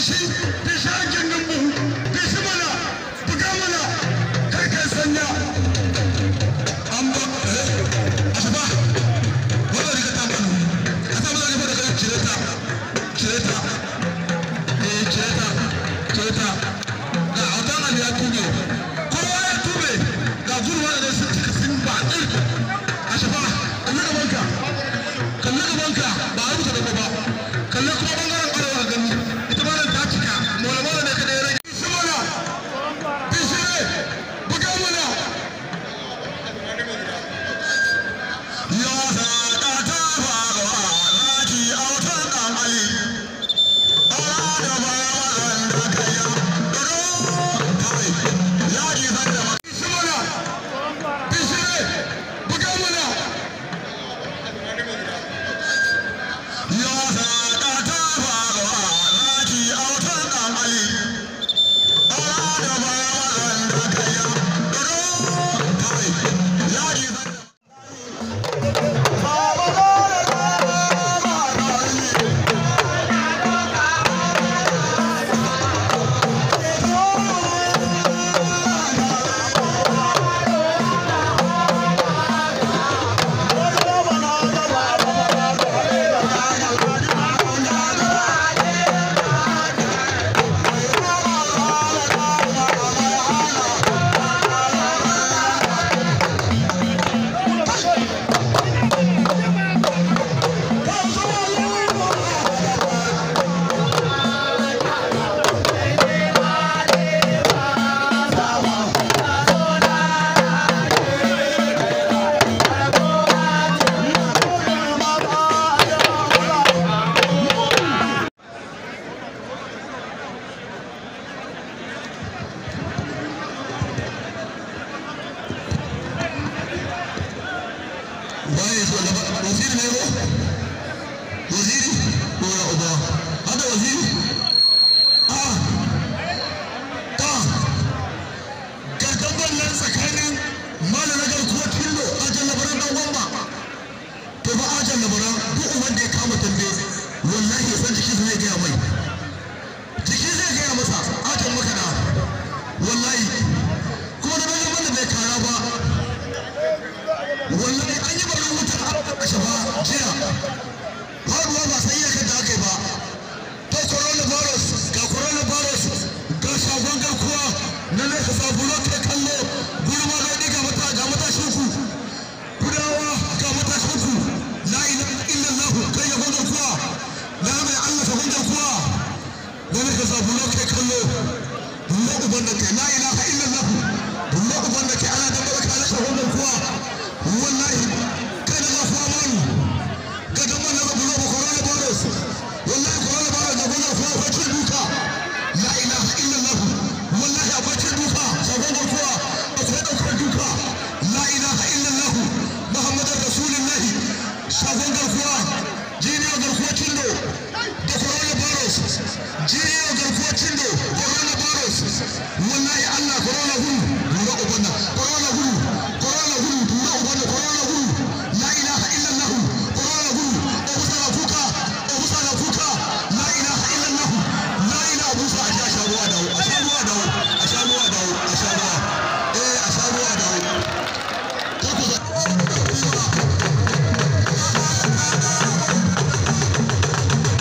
Thank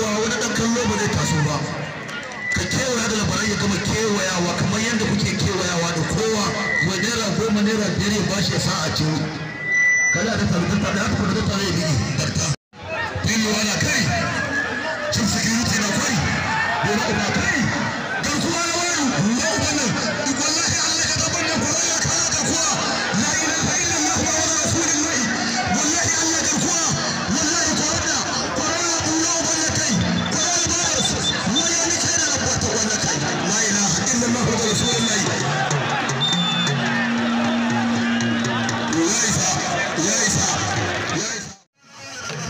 cewa wani ɗan kallo ba zai taso ba ka kewaya da labarai ya gama kewayawa kamar yadda kuke kewayawa da kowa wa naira goma naira biyar ya bashi ya sa a ciwo kada ta taru ta taru haka kuma ta taru ya bigi darta fili wala kai cin security na kai yana uba kai garkuwa na wani na uba nan wallahi Allah ka gaban da kwaro ya kara garkuwa la ilaha illallah muhammadu rasulullah wallahi Allah garkuwa wallahi corona corona bulla uba na kai corona virus wani ne kai da rabuwa wannan kai la ilaha illallah muhammadu rasulullah ya isa ya isa ya isa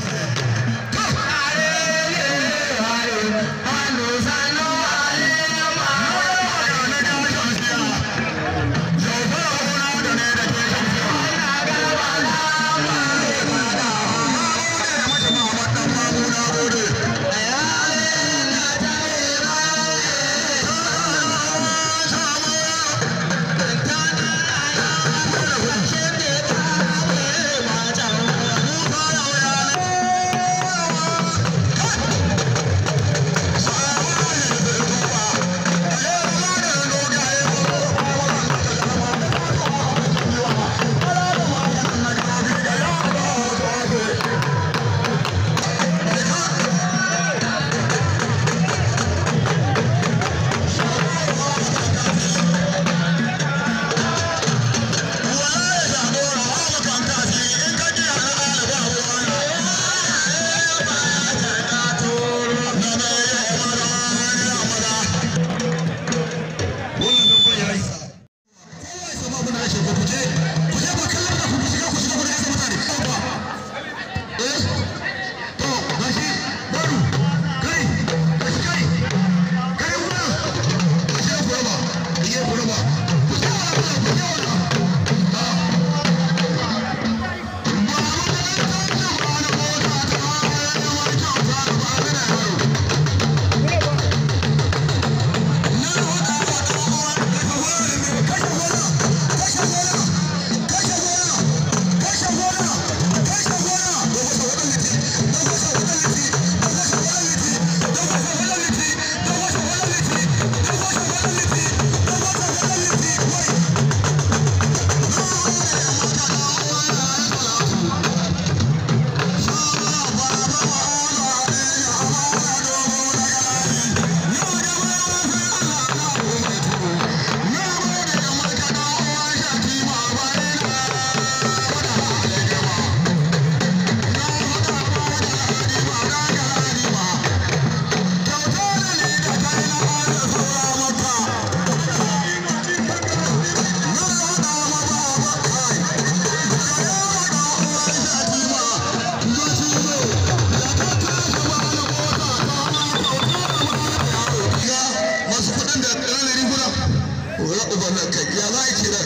ubannan kai ya za a kira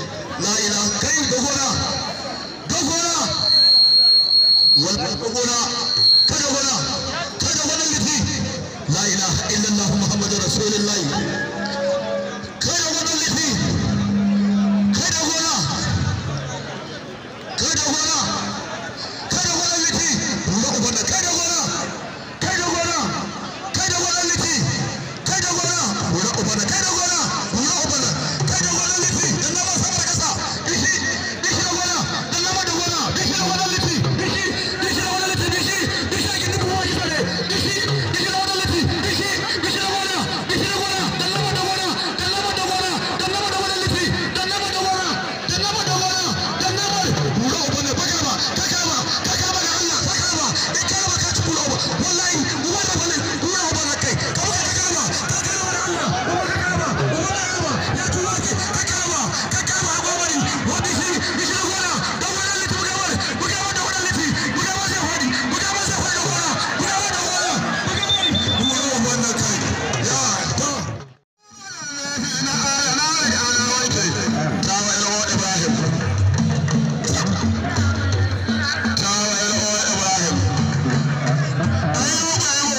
la ila kai dogona dogona wal dogona ka dogona ka dogona liti la ilaha illallah muhammadur rasulullah ka dogona liti ka dogona ka dogona ka dogona liti ruwa ubannan ka dogona ka dogona ka dogona liti ka dogona ruwa ubannan ka dogona ruwa ubannan ka dogona liti dan na ba sama da kasa dishi dishi dogona dan na ba dogona dishi dogona liti dishi dishi dogona liti dishi dishi ake dubu wa shi sare dishi dishi dogona liti dishi dishi dogona dishi dogona dan na ba dogona dan na ba dogona dan na ba dogona liti dan na ba dogona dan na ba dogona dan na ba ruwa ubannan ba kama ka kama ka kama da Allah ka kama in kama ka ci ruwa wallahi ruwa ubannan ruwa ubannan kai ka ka kama ka kama da Allah ruwa ka kama ruwa ka kama ya tuwa ki ka kama ka kama agwabari wani shi dishi dogona dan wannan liti buga wani buga wani da wannan liti buga wani sai hodi buga wani sai hodi dogona buga wani dogona buga wani ruwa ubannan kai ya to Ibrahim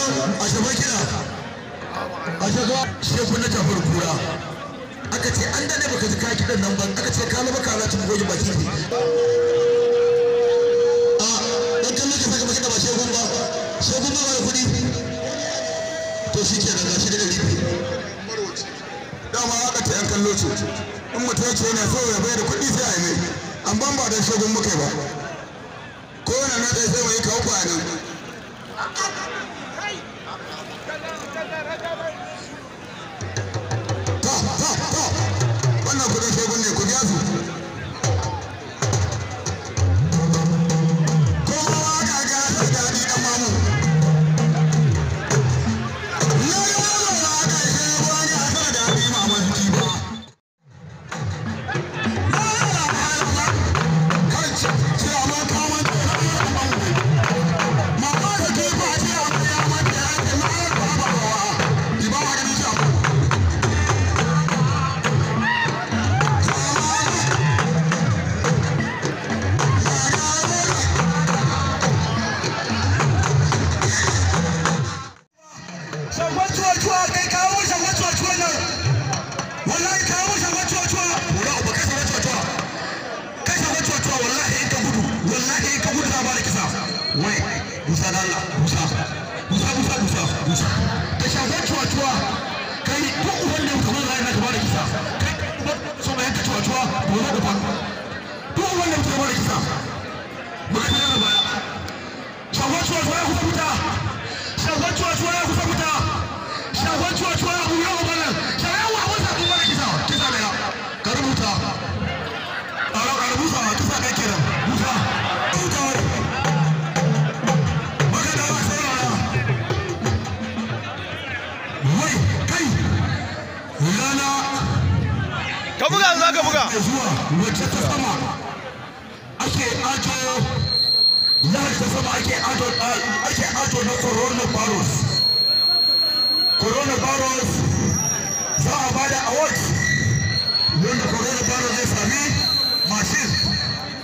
a shafa kira a shafa shekun na jafar kura aka ce an dade baka ji ka kiɗan nan ba aka ce ka laba kaza cin goji baki ne a dan kallo ka saka baki da ba shekun ba shekun ba da kuɗi to shi ke daga shi da ɗari dama aka ce yan kallo ce in mutum ya ce yana so ya bai da kuɗi sai a yi mai an ban ba don shekun muka ba ko yana na tsaye sai mai kawo bayanan ta ta ta wannan kudin shekun ne ku biya su kowa ga gasa daɗi ɗan mamu na yi wani wani aka yi shekun ya sa daɗi maman jiba kai ce a man kawo Mama da ke ba ce a mai ya mata ya ce ma ya ba ba wa. Ki ba wa ganin shi abu. Shagwan cuwa-cuwa kai kawo shagwan cuwa-cuwa nan. Wallahi kawo shagwan cuwa-cuwa. Wura uba kai shagwan cuwa-cuwa. Kai shagwan cuwa-cuwa wallahi in ka gudu. Wallahi in ka gudu za a bada kisa. Wai, Musa da Allah, Musa. Musa, Musa, Musa, Musa. Da shagwan cuwa-cuwa. Kai duk uban da kamar zai na ka bada kisa. Kai uban so mai yanka cuwa-cuwa. Wura uba. Duk uban da ka bada kisa. Muka tare da baya. Shagwan cuwa-cuwa ya kusa fita. Shagwan cuwa-cuwa ya kusa fita. Shagwan cuwa-cuwa ya buya wa bana. Shagwan wa wasa kuma da kisa. Kisa da ya. Ka rubuta. A rubuta kisa ɗaya kenan. Musa. Rubuta wani. Magana ba saurara. Wai, kai. Rana ka buga za ka buga mai zuwa wacce ta sama ake ajo lahar ta sama ake ajo ake ajo na coronavirus coronavirus za a bada award wanda coronavirus zai sami mashin